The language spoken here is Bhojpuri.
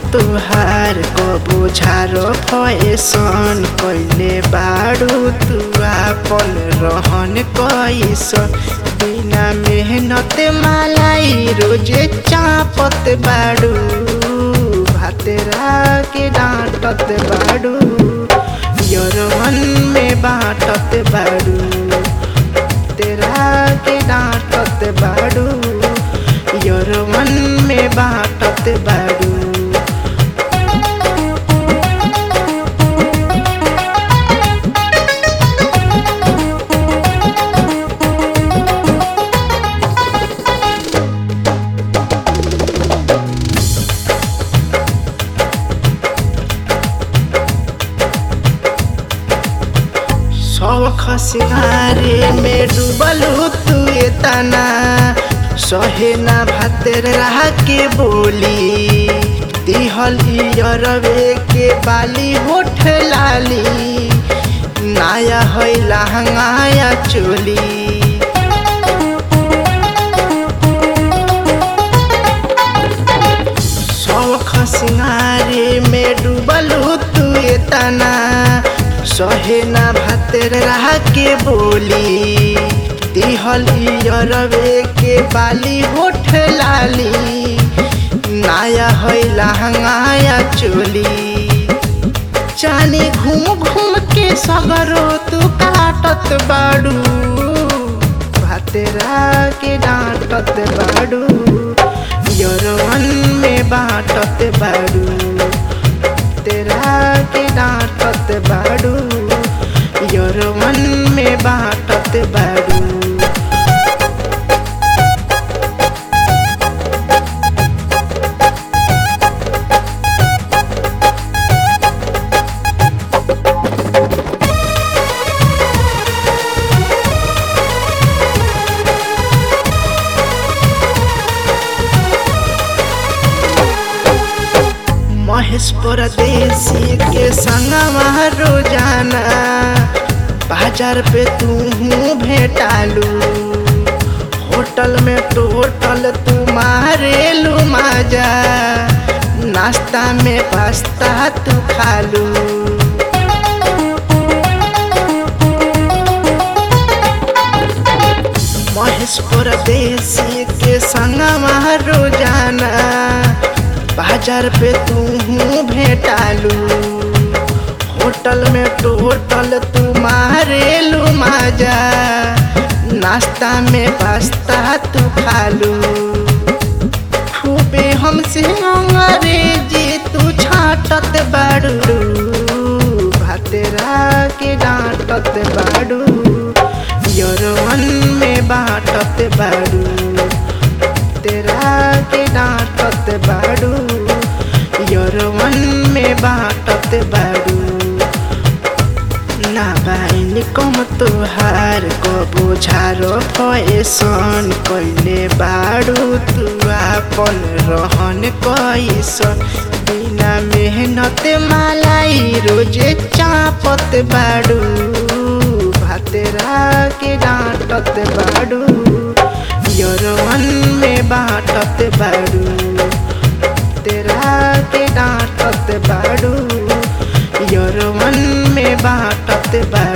तुहार कबो झारो फैसन कैले बाड़ू तू आपन रहन कैसन बिना मेहनत मालाई रोजे चापत बाड़ू भातेरा के डांटत बाड़ू यरवन में बाटत बाड़ू तेरा के डांटत बाड़ू यरवन में बाटत बाड़ू शौख सिंगारे में डूबल तू तना सहे ना भातर रह के बोली दिहल अरवे के बाली होठ लाली नाया है लहंगाया चोली शौख सिंगारे में डूबल तू तना सहे ना भातर रह के बोली दिहल अरवे के बाली होठ लाली नाया है लहंगाया चोली चाने घूम घूम के सगरो तू काटत बाड़ू भातेरा के डांटत बाड़ू यरवन में बाटत बाड़ू तेरा के डांटत बाड़ू यरवन में बाटत बाड़ू महेश परदेसी के संगवा रोजाना बाजार पे तू भेटालू होटल में टोटल तू मारेलू माजा नाश्ता में पास्ता तू खालू महेश परदेसी के संगवा रोजाना बाजार पे तू भेटालू होटल में टोटल तू मारेलू माजा नाश्ता में पास्ता तू खालू खूबे हमसे अंग्रेजी तू छाटत बाड़ू भातेरा के डांटत बाड़ू यरवन में बाटत बाड़ू तेरा के डांटत बाड़ू यरवन में बाटत बाड़ू ना बाइन कम तुहार कबो झारो फैसन कैले बाड़ू तू आपन रहन कैसन बिना मेहनत मालाई रोजे चापत बाड़ू भातेरा के डांटत बाड़ू यरवन में बाटत बाड़ू तेरा के डांटत बाड़ू यरवन में बाटत बाड़ू